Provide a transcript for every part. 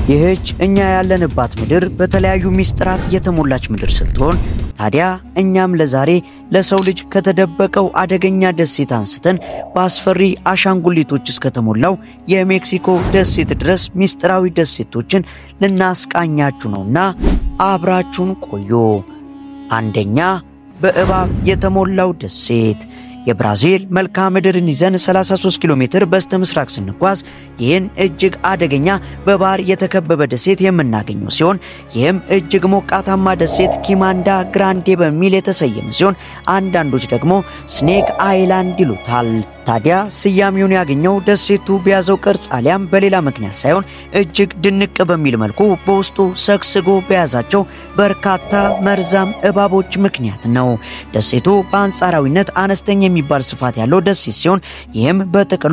ይህች እኛ ያለንባት ምድር በተለያዩ ሚስጥራት የተሞላች ምድር ስትሆን ታዲያ እኛም ለዛሬ ለሰው ልጅ ከተደበቀው አደገኛ ደሴት አንስተን በአስፈሪ አሻንጉሊቶች እስከተሞላው የሜክሲኮ ደሴት ድረስ ሚስጥራዊ ደሴቶችን ልናስቃኛችሁ ነውና አብራችሁን ቆዩ። አንደኛ በእባብ የተሞላው ደሴት። የብራዚል መልክዓ ምድርን ይዘን 33 ኪሎ ሜትር በስተ ምስራቅ ስንጓዝ ይህን እጅግ አደገኛ በባህር የተከበበ ደሴት የምናገኘው ሲሆን ይህም እጅግ ሞቃታማ ደሴት ኪማንዳ ግራንዴ በሚል የተሰየመ ሲሆን አንዳንዶች ደግሞ ስኔክ አይላንድ ይሉታል። ታዲያ ስያሜውን ያገኘው ደሴቱ በያዘው ቅርጽ አሊያም በሌላ ምክንያት ሳይሆን እጅግ ድንቅ በሚል መልኩ በውስጡ ሰግስጎ በያዛቸው በርካታ መርዛም እባቦች ምክንያት ነው። ደሴቱ በአንጻራዊነት አነስተኛ የሚባል ስፋት ያለው ደሴት ሲሆን ይህም በጥቅሉ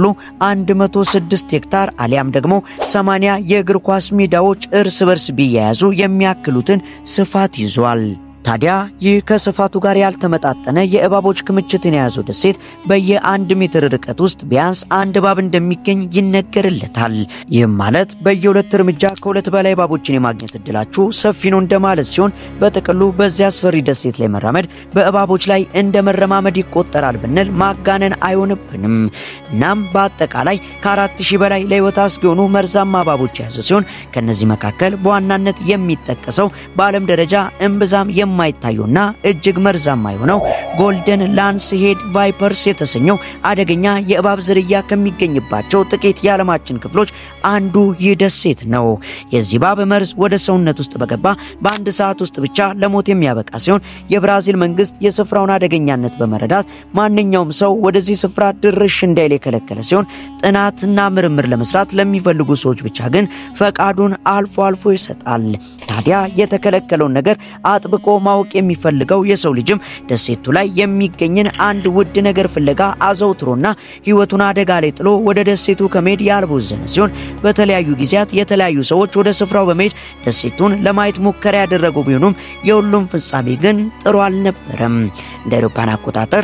106 ሄክታር አሊያም ደግሞ 80 የእግር ኳስ ሜዳዎች እርስ በርስ ቢያያዙ የሚያክሉትን ስፋት ይዟል። ታዲያ ይህ ከስፋቱ ጋር ያልተመጣጠነ የእባቦች ክምችትን የያዘው ደሴት በየአንድ ሜትር ርቀት ውስጥ ቢያንስ አንድ እባብ እንደሚገኝ ይነገርለታል። ይህም ማለት በየሁለት እርምጃ ከሁለት በላይ እባቦችን የማግኘት እድላችሁ ሰፊ ነው እንደማለት ሲሆን በጥቅሉ በዚያ አስፈሪ ደሴት ላይ መራመድ በእባቦች ላይ እንደ መረማመድ ይቆጠራል ብንል ማጋነን አይሆንብንም። እናም በአጠቃላይ ከአራት ሺህ በላይ ለሕይወት አስጊ የሆኑ መርዛማ እባቦች የያዘ ሲሆን ከእነዚህ መካከል በዋናነት የሚጠቀሰው በዓለም ደረጃ እምብዛም የማይታየውና እጅግ መርዛማ የሆነው ጎልደን ላንስ ሄድ ቫይፐርስ የተሰኘው አደገኛ የእባብ ዝርያ ከሚገኝባቸው ጥቂት የዓለማችን ክፍሎች አንዱ ይህ ደሴት ነው። የዚህ እባብ መርዝ ወደ ሰውነት ውስጥ በገባ በአንድ ሰዓት ውስጥ ብቻ ለሞት የሚያበቃ ሲሆን የብራዚል መንግስት የስፍራውን አደገኛነት በመረዳት ማንኛውም ሰው ወደዚህ ስፍራ ድርሽ እንዳይል የከለከለ ሲሆን ጥናትና ምርምር ለመስራት ለሚፈልጉ ሰዎች ብቻ ግን ፈቃዱን አልፎ አልፎ ይሰጣል። ታዲያ የተከለከለውን ነገር አጥብቆ ማወቅ የሚፈልገው የሰው ልጅም ደሴቱ ላይ የሚገኝን አንድ ውድ ነገር ፍለጋ አዘውትሮና ሕይወቱን አደጋ ላይ ጥሎ ወደ ደሴቱ ከመሄድ ያልቦዘነ ሲሆን በተለያዩ ጊዜያት የተለያዩ ሰዎች ወደ ስፍራው በመሄድ ደሴቱን ለማየት ሙከራ ያደረጉ ቢሆኑም የሁሉም ፍጻሜ ግን ጥሩ አልነበረም። እንደ አውሮፓውያን አቆጣጠር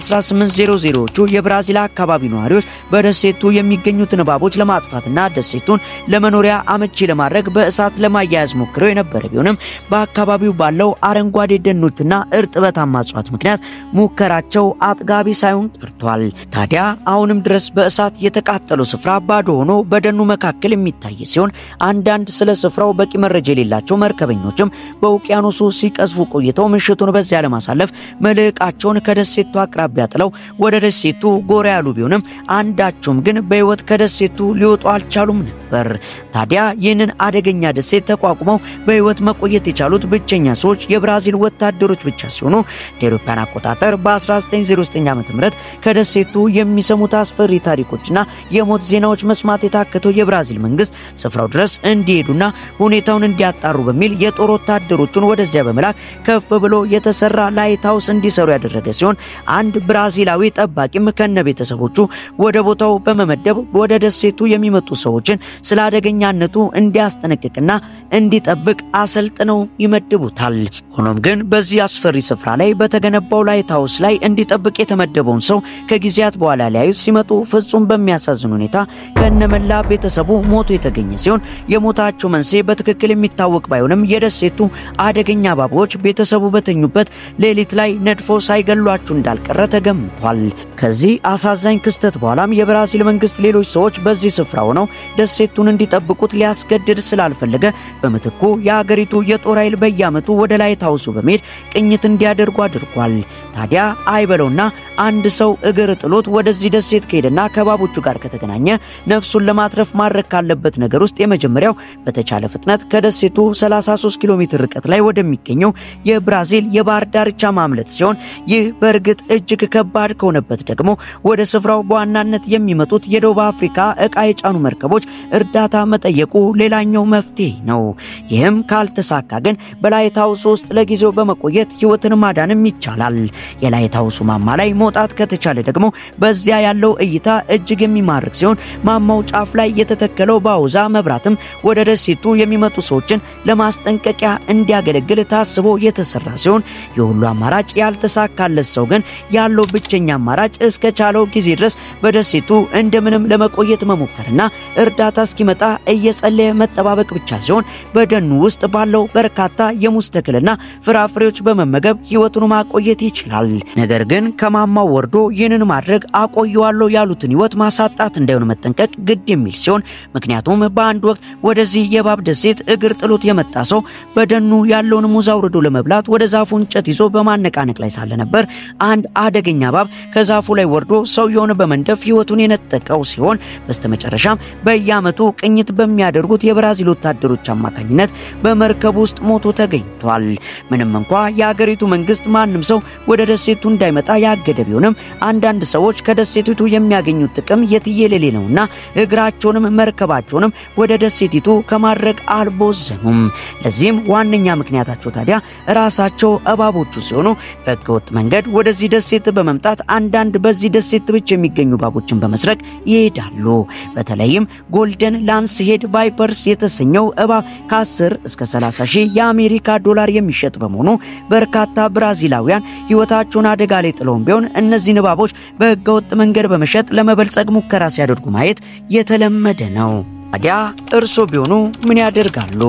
በ1800ዎቹ የብራዚል አካባቢ ነዋሪዎች በደሴቱ የሚገኙትን እባቦች ለማጥፋትና ደሴቱን ለመኖሪያ አመቺ ለማድረግ በእሳት ለማያያዝ ሞክረው የነበረ ቢሆንም በአካባቢው ባለው አረንጓዴ ደኖችና እርጥበታማ እጽዋት ምክንያት ሙከራቸው አጥጋቢ ሳይሆን ቀርቷል። ታዲያ አሁንም ድረስ በእሳት የተቃጠለው ስፍራ ባዶ ሆኖ በደኑ መካከል የሚታይ ሲሆን አንዳንድ ስለ ስፍራው በቂ መረጃ የሌላቸው መርከበኞችም በውቅያኖሱ ሲቀዝፉ ቆይተው ምሽቱን በዚያ ለማሳለፍ መልሕቃቸውን ከደሴቱ አቅራቢያ ጥለው ወደ ደሴቱ ጎራ ያሉ ቢሆንም አንዳቸውም ግን በሕይወት ከደሴቱ ሊወጡ አልቻሉም ነበር። ታዲያ ይህንን አደገኛ ደሴት ተቋቁመው በሕይወት መቆየት የቻሉት ብቸኛ ሰዎች የብራዚል ወታደሮች ብቻ ሲሆኑ እንደ አውሮፓውያን አቆጣጠር በ1909 ዓ.ም ከደሴቱ የሚሰሙት አስፈሪ ታሪኮችና የሞት ዜናዎች መስማት የታከተው የብራዚል መንግስት ስፍራው ድረስ እንዲሄዱና ሁኔታውን እንዲያጣሩ በሚል የጦር ወታደሮቹን ወደዚያ በመላክ ከፍ ብሎ የተሰራ ላይት ሃውስ እንዲሰሩ ያደረገ ሲሆን አንድ ብራዚላዊ ጠባቂም ከነ ቤተሰቦቹ ወደ ቦታው በመመደብ ወደ ደሴቱ የሚመጡ ሰዎችን ስለ አደገኛነቱ እንዲያስጠነቅቅና እንዲጠብቅ አሰልጥነው ይመድቡታል። ሆኖም ግን በዚህ አስፈሪ ስፍራ ላይ በተገነባው ላይት ሃውስ ላይ እንዲጠብቅ የተመደበውን ሰው ከጊዜያት በኋላ ሊያዩት ሲመጡ ፍጹም በሚያሳዝን ሁኔታ ከነመላ ቤተሰቡ ሞቶ የተገኘ ሲሆን የሞታቸው መንስኤ በትክክል የሚታወቅ ባይሆንም የደሴቱ አደገኛ እባቦች ቤተሰቡ በተኙበት ሌሊት ላይ ነድፎ ሳይገሏቸው እንዳልቀረ ተገምቷል። ከዚህ አሳዛኝ ክስተት በኋላም የብራዚል መንግስት ሌሎች ሰዎች በዚህ ስፍራ ሆነው ደሴቱን እንዲጠብቁት ሊያስገድድ ስላልፈለገ በምትኩ የአገሪቱ የጦር ኃይል በየዓመቱ ወደ ላይት ሃውሱ በመሄድ ቅኝት እንዲያደርጉ አድርጓል። ታዲያ አይበለውና አንድ ሰው እግር ጥሎት ወደዚህ ደሴት ከሄደና ከባቦቹ ጋር ከተገናኘ ነፍሱን ለማትረፍ ማድረግ ካለበት ነገር ውስጥ የመጀመሪያው በተቻለ ፍጥነት ከደሴቱ 33 ኪሎ ሜትር ርቀት ላይ ወደሚገኘው የብራዚል የባህር ዳርቻ ማምለጥ ሲሆን ይህ በእርግጥ እጅግ ከባድ ከሆነበት ደግሞ ወደ ስፍራው በዋናነት የሚመጡት የደቡብ አፍሪካ ዕቃ የጫኑ መርከቦች እርዳታ መጠየቁ ሌላኛው መፍትሄ ነው። ይህም ይህም ካልተሳካ ግን በላይት ሃውስ ውስጥ ለጊዜው በመቆየት ሕይወትን ማዳንም ይቻላል። የላይት ሃውሱ ማማ ላይ መውጣት ከተቻለ ደግሞ በዚያ ያለው እይታ እጅግ የሚማርክ ሲሆን ማማው ጫፍ ላይ የተተከለው ባውዛ መብራትም ወደ ደሴቱ የሚመጡ ሰዎችን ለማስጠንቀቂያ እንዲያገለግል ታስቦ የተሰራ ሲሆን የሁሉ አማራጭ ያልተሳካለት ሰው ግን ያለው ብቸኛ አማራጭ እስከ ቻለው ጊዜ ድረስ በደሴቱ እንደምንም ለመቆየት መሞከርና እርዳታ እስኪመጣ እየጸለየ መጠባበቅ ብቻ ሲሆን በደኑ ውስጥ ባለው በርካታ የሙዝ ተክልና ፍራፍሬዎች በመመገብ ሕይወቱን ማቆየት ይችላል። ነገር ግን ከማማው ወርዶ ይህንን ማድረግ አቆየዋለሁ ያሉትን ሕይወት ማሳጣት እንዳይሆን መጠንቀቅ ግድ የሚል ሲሆን ምክንያቱም በአንድ ወቅት ወደዚህ የእባብ ደሴት እግር ጥሎት የመጣ ሰው በደኑ ያለውን ሙዝ አውርዶ ለመብላት ወደ ዛፉ እንጨት ይዞ በማነቃነቅ ላይ ሳለ ነበር አንድ አደገኛ እባብ ከዛፉ ላይ ወርዶ ሰውየውን በመንደፍ ሕይወቱን የነጠቀው ሲሆን በስተመጨረሻም በየዓመቱ ቅኝት በሚያደርጉት የብራዚል ወታደሮች አማካኝነት በመርከብ ውስጥ ሞቶ ተገኝቷል። ምንም እንኳ የአገሪቱ መንግስት ማንም ሰው ወደ ደሴቱ እንዳይመጣ ያገደ ቢሆንም አንዳንድ ሰዎች ከደሴቲቱ የሚያገኙት ጥቅም የትየሌሌ ነውና እግራቸውንም መርከባቸውንም ወደ ደሴቲቱ ከማድረግ አልቦዘኑም። ለዚህም ዋነኛ ምክንያታቸው ታዲያ ራሳቸው እባቦቹ ሲሆኑ በህገወጥ መንገድ ወደዚህ ደሴት በመምጣት አንዳንድ በዚህ ደሴት ብቻ የሚገኙ እባቦችን በመስረቅ ይሄዳሉ። በተለይም ጎልደን ላንስ ሄድ ቫይፐርስ የተሰኘው እባብ ከ10 እስከ 30 ሺህ የአሜሪካ ዶላር የሚሸጥ በመሆኑ በርካታ ብራዚላውያን ህይወታቸውን አደጋ ላይ ጥለውም ቢሆን እነዚህን እባቦች በህገወጥ መንገድ በመሸጥ ለመበልጸግ ሙከራ ሲያደርጉ ማየት የተለመደ ነው። ታዲያ እርሶ ቢሆኑ ምን ያደርጋሉ?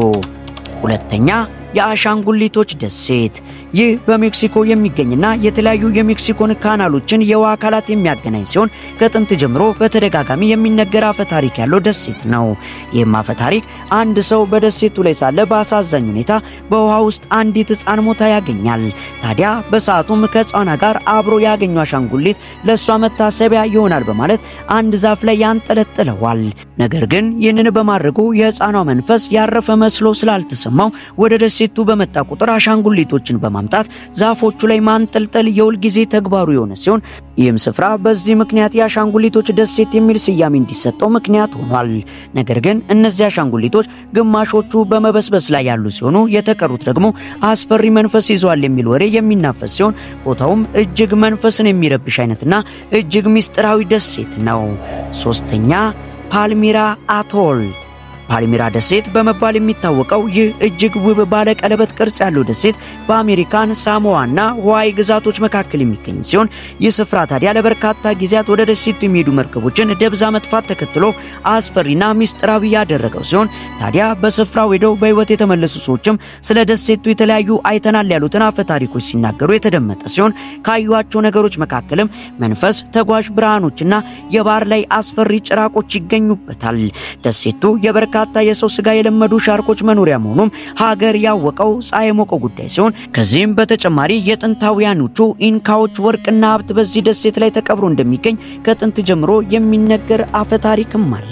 ሁለተኛ የአሻንጉሊቶች ደሴት ይህ በሜክሲኮ የሚገኝና የተለያዩ የሜክሲኮን ካናሎችን የውሃ አካላት የሚያገናኝ ሲሆን ከጥንት ጀምሮ በተደጋጋሚ የሚነገር አፈ ታሪክ ያለው ደሴት ነው። ይህም አፈ ታሪክ አንድ ሰው በደሴቱ ላይ ሳለ በአሳዛኝ ሁኔታ በውሃ ውስጥ አንዲት ሕፃን ሞታ ያገኛል። ታዲያ በሰዓቱም ከሕፃኗ ጋር አብሮ ያገኙ አሻንጉሊት ለእሷ መታሰቢያ ይሆናል በማለት አንድ ዛፍ ላይ ያንጠለጥለዋል። ነገር ግን ይህንን በማድረጉ የሕፃኗ መንፈስ ያረፈ መስሎ ስላልተሰማው ወደ ደሴቱ በመጣ ቁጥር አሻንጉሊቶችን በማምጣት ዛፎቹ ላይ ማንጠልጠል የሁል ጊዜ ተግባሩ የሆነ ሲሆን ይህም ስፍራ በዚህ ምክንያት የአሻንጉሊቶች ደሴት የሚል ስያሜ እንዲሰጠው ምክንያት ሆኗል። ነገር ግን እነዚህ አሻንጉሊቶች ግማሾቹ በመበስበስ ላይ ያሉ ሲሆኑ የተቀሩት ደግሞ አስፈሪ መንፈስ ይዘዋል የሚል ወሬ የሚናፈስ ሲሆን ቦታውም እጅግ መንፈስን የሚረብሽ አይነትና እጅግ ምስጢራዊ ደሴት ነው። ሶስተኛ ፓልሚራ አቶል ፓልሚራ ደሴት በመባል የሚታወቀው ይህ እጅግ ውብ ባለ ቀለበት ቅርጽ ያለው ደሴት በአሜሪካን ሳሞዋና ህዋይ ግዛቶች መካከል የሚገኝ ሲሆን ይህ ስፍራ ታዲያ ለበርካታ ጊዜያት ወደ ደሴቱ የሚሄዱ መርከቦችን ደብዛ መጥፋት ተከትሎ አስፈሪና ሚስጥራዊ ያደረገው ሲሆን ታዲያ በስፍራው ሄደው በህይወት የተመለሱ ሰዎችም ስለ ደሴቱ የተለያዩ አይተናል ያሉትን አፈ ታሪኮች ሲናገሩ የተደመጠ ሲሆን ካዩዋቸው ነገሮች መካከልም መንፈስ፣ ተጓዥ ብርሃኖችና የባህር ላይ አስፈሪ ጭራቆች ይገኙበታል። ደሴቱ የበርካ በርካታ የሰው ስጋ የለመዱ ሻርኮች መኖሪያ መሆኑም ሀገር ያወቀው ፀሐይ የሞቀው ጉዳይ ሲሆን ከዚህም በተጨማሪ የጥንታውያኖቹ ኢንካዎች ወርቅና ሀብት በዚህ ደሴት ላይ ተቀብሮ እንደሚገኝ ከጥንት ጀምሮ የሚነገር አፈ ታሪክም አለ።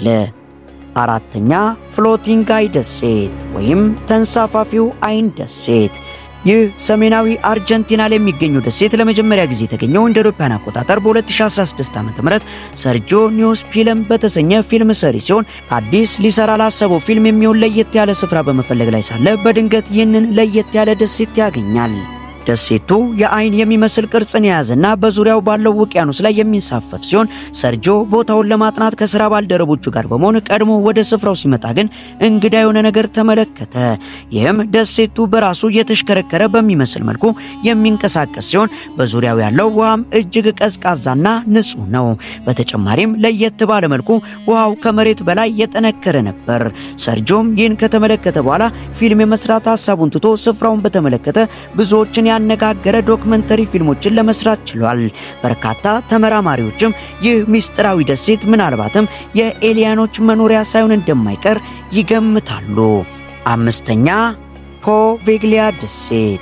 አራተኛ ፍሎቲንግ አይ ደሴት ወይም ተንሳፋፊው አይን ደሴት ይህ ሰሜናዊ አርጀንቲና ላይ የሚገኘው ደሴት ለመጀመሪያ ጊዜ የተገኘው እንደ አውሮፓውያን አቆጣጠር በ2016 ዓ.ም ሰርጂዮ ኒውስፒለም በተሰኘ ፊልም ሰሪ ሲሆን አዲስ ሊሰራ ላሰበው ፊልም የሚሆን ለየት ያለ ስፍራ በመፈለግ ላይ ሳለ በድንገት ይህንን ለየት ያለ ደሴት ያገኛል። ደሴቱ የአይን የሚመስል ቅርጽን የያዘና በዙሪያው ባለው ውቅያኖስ ላይ የሚንሳፈፍ ሲሆን ሰርጂዮ ቦታውን ለማጥናት ከስራ ባልደረቦቹ ጋር በመሆን ቀድሞ ወደ ስፍራው ሲመጣ ግን እንግዳ የሆነ ነገር ተመለከተ። ይህም ደሴቱ በራሱ የተሽከረከረ በሚመስል መልኩ የሚንቀሳቀስ ሲሆን በዙሪያው ያለው ውሃም እጅግ ቀዝቃዛና ንጹህ ነው። በተጨማሪም ለየት ባለ መልኩ ውሃው ከመሬት በላይ የጠነከረ ነበር። ሰርጂዮም ይህን ከተመለከተ በኋላ ፊልም የመስራት ሀሳቡን ትቶ ስፍራውን በተመለከተ ብዙዎችን ያነጋገረ ዶክመንተሪ ፊልሞችን ለመስራት ችሏል። በርካታ ተመራማሪዎችም ይህ ምስጢራዊ ደሴት ምናልባትም የኤሊያኖች መኖሪያ ሳይሆን እንደማይቀር ይገምታሉ። አምስተኛ ፖቬግሊያ ደሴት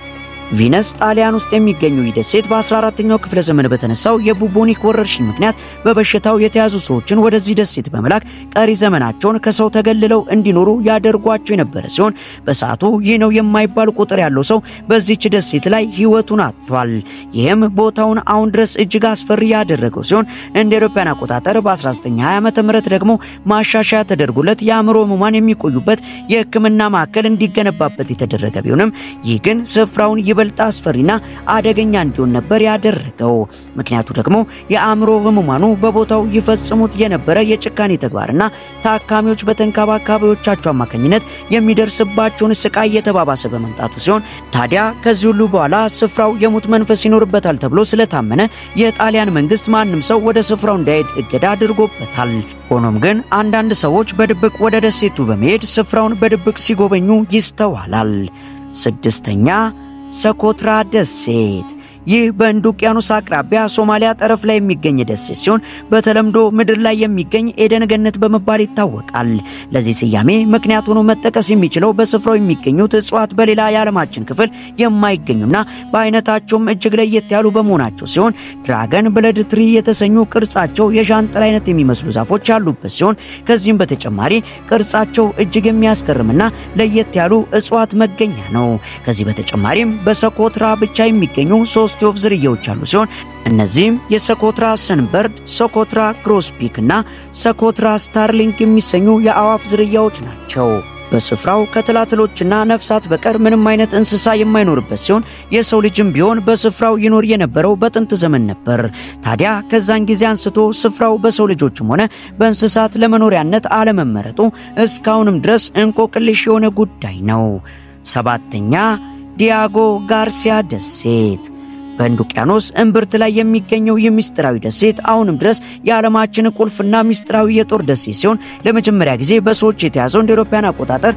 ቪነስ ጣሊያን ውስጥ የሚገኘው ይህ ደሴት በ14ኛው ክፍለ ዘመን በተነሳው የቡቦኒክ ወረርሽኝ ምክንያት በበሽታው የተያዙ ሰዎችን ወደዚህ ደሴት በመላክ ቀሪ ዘመናቸውን ከሰው ተገልለው እንዲኖሩ ያደርጓቸው የነበረ ሲሆን በሰዓቱ ይህ ነው የማይባል ቁጥር ያለው ሰው በዚች ደሴት ላይ ሕይወቱን አጥቷል። ይህም ቦታውን አሁን ድረስ እጅግ አስፈሪ ያደረገው ሲሆን እንደ አውሮፓውያን አቆጣጠር በ1920 ዓመተ ምህረት ደግሞ ማሻሻያ ተደርጎለት የአእምሮ ህሙማን የሚቆዩበት የሕክምና ማዕከል እንዲገነባበት የተደረገ ቢሆንም ይህ ግን ስፍራውን ይበልጥ አስፈሪና አደገኛ እንዲሆን ነበር ያደረገው። ምክንያቱ ደግሞ የአእምሮ ህሙማኑ በቦታው ይፈጽሙት የነበረ የጭካኔ ተግባርና ታካሚዎች በተንከባካቢዎቻቸው አማካኝነት የሚደርስባቸውን ስቃይ እየተባባሰ በመምጣቱ ሲሆን ታዲያ ከዚህ ሁሉ በኋላ ስፍራው የሙት መንፈስ ይኖርበታል ተብሎ ስለታመነ የጣሊያን መንግስት ማንም ሰው ወደ ስፍራው እንዳይሄድ እገዳ አድርጎበታል። ሆኖም ግን አንዳንድ ሰዎች በድብቅ ወደ ደሴቱ በመሄድ ስፍራውን በድብቅ ሲጎበኙ ይስተዋላል። ስድስተኛ ሰኮትራ ደሴት ይህ በህንድ ውቅያኖስ አቅራቢያ ሶማሊያ ጠረፍ ላይ የሚገኝ ደሴት ሲሆን በተለምዶ ምድር ላይ የሚገኝ ኤደን ገነት በመባል ይታወቃል። ለዚህ ስያሜ ምክንያት ሆኖ መጠቀስ የሚችለው በስፍራው የሚገኙት እጽዋት በሌላ የዓለማችን ክፍል የማይገኙና በአይነታቸውም እጅግ ለየት ያሉ በመሆናቸው ሲሆን ድራገን ብለድ ትሪ የተሰኙ ቅርጻቸው የዣንጥላ አይነት የሚመስሉ ዛፎች ያሉበት ሲሆን ከዚህም በተጨማሪ ቅርጻቸው እጅግ የሚያስገርምና ለየት ያሉ እጽዋት መገኛ ነው። ከዚህ በተጨማሪም በሰኮትራ ብቻ የሚገኙ ሶስት የወፍ ዝርያዎች አሉ ሲሆን እነዚህም የሰኮትራ ሰንበርድ፣ ሰኮትራ ግሮስፒክ እና ሰኮትራ ስታርሊንግ የሚሰኙ የአዋፍ ዝርያዎች ናቸው። በስፍራው ከትላትሎችና ነፍሳት በቀር ምንም አይነት እንስሳ የማይኖርበት ሲሆን የሰው ልጅም ቢሆን በስፍራው ይኖር የነበረው በጥንት ዘመን ነበር። ታዲያ ከዛን ጊዜ አንስቶ ስፍራው በሰው ልጆችም ሆነ በእንስሳት ለመኖሪያነት አለመመረጡ እስካሁንም ድረስ እንቆቅልሽ የሆነ ጉዳይ ነው። ሰባተኛ ዲያጎ ጋርሲያ ደሴት በህንድ ውቅያኖስ እምብርት ላይ የሚገኘው ይህ ምስጢራዊ ደሴት አሁንም ድረስ የዓለማችን ቁልፍና ምስጢራዊ የጦር ደሴት ሲሆን ለመጀመሪያ ጊዜ በሰዎች የተያዘው እንደ አውሮፓውያን አቆጣጠር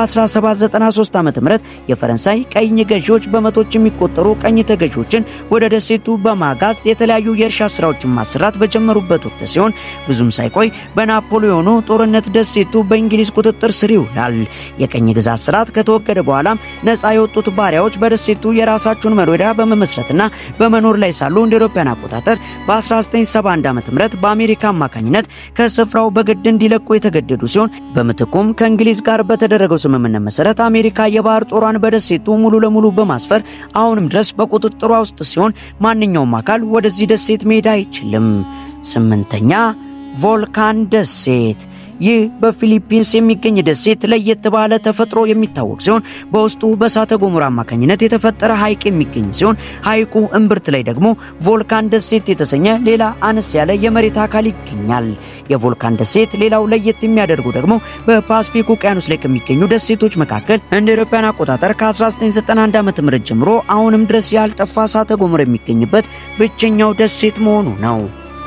በ1793 ዓ.ም የፈረንሳይ ቀኝ ገዢዎች በመቶች የሚቆጠሩ ቀኝ ተገዢዎችን ወደ ደሴቱ በማጋዝ የተለያዩ የእርሻ ስራዎችን ማሰራት በጀመሩበት ወቅት ሲሆን ብዙም ሳይቆይ በናፖሊዮኑ ጦርነት ደሴቱ በእንግሊዝ ቁጥጥር ስር ይውላል። የቀኝ ግዛት ስርዓት ከተወገደ በኋላም ነፃ የወጡት ባሪያዎች በደሴቱ የራሳቸውን መኖሪያ በመመስረትና በመኖር ላይ ሳሉ እንደ አውሮፓውያን አቆጣጠር በ1971 ዓ.ም በአሜሪካ አማካኝነት ከስፍራው በግድ እንዲለቁ የተገደዱ ሲሆን በምትኩም ከእንግሊዝ ጋር በተደረገው ስምምነት መሰረት አሜሪካ የባህር ጦሯን በደሴቱ ሙሉ ለሙሉ በማስፈር አሁንም ድረስ በቁጥጥሯ ውስጥ ሲሆን ማንኛውም አካል ወደዚህ ደሴት መሄድ አይችልም። ስምንተኛ ቮልካን ደሴት ይህ በፊሊፒንስ የሚገኝ ደሴት ለየት ባለ ተፈጥሮ የሚታወቅ ሲሆን በውስጡ በእሳተ ገሞራ አማካኝነት የተፈጠረ ሐይቅ የሚገኝ ሲሆን ሐይቁ እምብርት ላይ ደግሞ ቮልካን ደሴት የተሰኘ ሌላ አነስ ያለ የመሬት አካል ይገኛል። የቮልካን ደሴት ሌላው ለየት የሚያደርጉ ደግሞ በፓስፊክ ውቅያኖስ ላይ ከሚገኙ ደሴቶች መካከል እንደ አውሮፓውያን አቆጣጠር ከ1991 ዓ.ም ጀምሮ አሁንም ድረስ ያልጠፋ እሳተ ገሞራ የሚገኝበት ብቸኛው ደሴት መሆኑ ነው።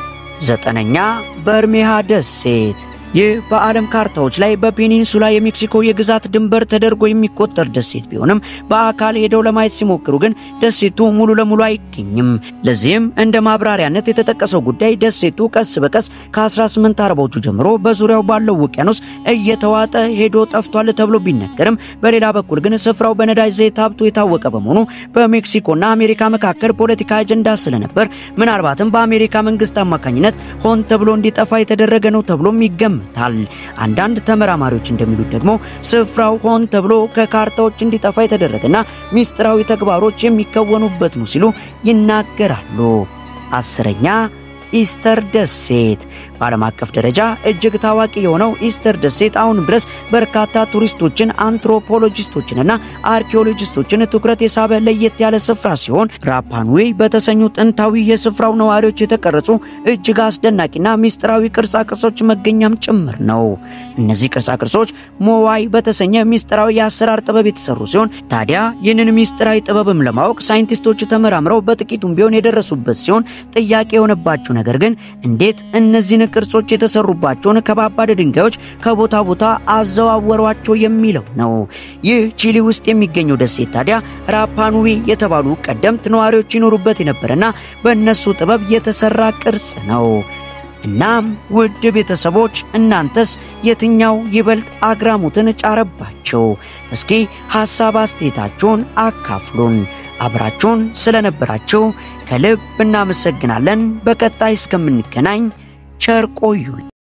ዘጠነኛ በርሜሃ ደሴት ይህ በዓለም ካርታዎች ላይ በፔኒንሱላ የሜክሲኮ የግዛት ድንበር ተደርጎ የሚቆጠር ደሴት ቢሆንም በአካል ሄደው ለማየት ሲሞክሩ ግን ደሴቱ ሙሉ ለሙሉ አይገኝም። ለዚህም እንደ ማብራሪያነት የተጠቀሰው ጉዳይ ደሴቱ ቀስ በቀስ ከ1840ዎቹ ጀምሮ በዙሪያው ባለው ውቅያኖስ እየተዋጠ ሄዶ ጠፍቷል ተብሎ ቢነገርም በሌላ በኩል ግን ስፍራው በነዳጅ ዘይት ሀብቱ የታወቀ በመሆኑ በሜክሲኮና አሜሪካ መካከል ፖለቲካ አጀንዳ ስለነበር ምናልባትም በአሜሪካ መንግስት አማካኝነት ሆን ተብሎ እንዲጠፋ የተደረገ ነው ተብሎም ይገመ ይገምታል። አንዳንድ ተመራማሪዎች እንደሚሉት ደግሞ ስፍራው ሆን ተብሎ ከካርታዎች እንዲጠፋ የተደረገና ሚስጥራዊ ተግባሮች የሚከወኑበት ነው ሲሉ ይናገራሉ። አስረኛ ኢስተር ደሴት በዓለም አቀፍ ደረጃ እጅግ ታዋቂ የሆነው ኢስተር ደሴት አሁንም ድረስ በርካታ ቱሪስቶችን፣ አንትሮፖሎጂስቶችንና አርኪኦሎጂስቶችን ትኩረት የሳበ ለየት ያለ ስፍራ ሲሆን ራፓንዌ በተሰኙ ጥንታዊ የስፍራው ነዋሪዎች የተቀረጹ እጅግ አስደናቂና ሚስጥራዊ ቅርጻ ቅርጾች መገኛም ጭምር ነው። እነዚህ ቅርጻ ቅርጾች ሞዋይ በተሰኘ ሚስጥራዊ የአሰራር ጥበብ የተሰሩ ሲሆን ታዲያ ይህንን ሚስጥራዊ ጥበብም ለማወቅ ሳይንቲስቶች ተመራምረው በጥቂቱም ቢሆን የደረሱበት ሲሆን ጥያቄ የሆነባቸው ነገር ግን እንዴት እነዚህን ቅርጾች የተሰሩባቸውን ከባባድ ድንጋዮች ከቦታ ቦታ አዘዋወሯቸው የሚለው ነው። ይህ ቺሊ ውስጥ የሚገኘው ደሴት ታዲያ ራፓኑዊ የተባሉ ቀደምት ነዋሪዎች ይኖሩበት የነበረና በእነሱ ጥበብ የተሰራ ቅርጽ ነው። እናም ውድ ቤተሰቦች እናንተስ የትኛው ይበልጥ አግራሞትን ጫረባቸው? እስኪ ሐሳብ አስተያየታችሁን አካፍሉን። አብራችሁን ስለነበራችሁ ከልብ እናመሰግናለን። በቀጣይ እስከምንገናኝ ቸር ቆዩን።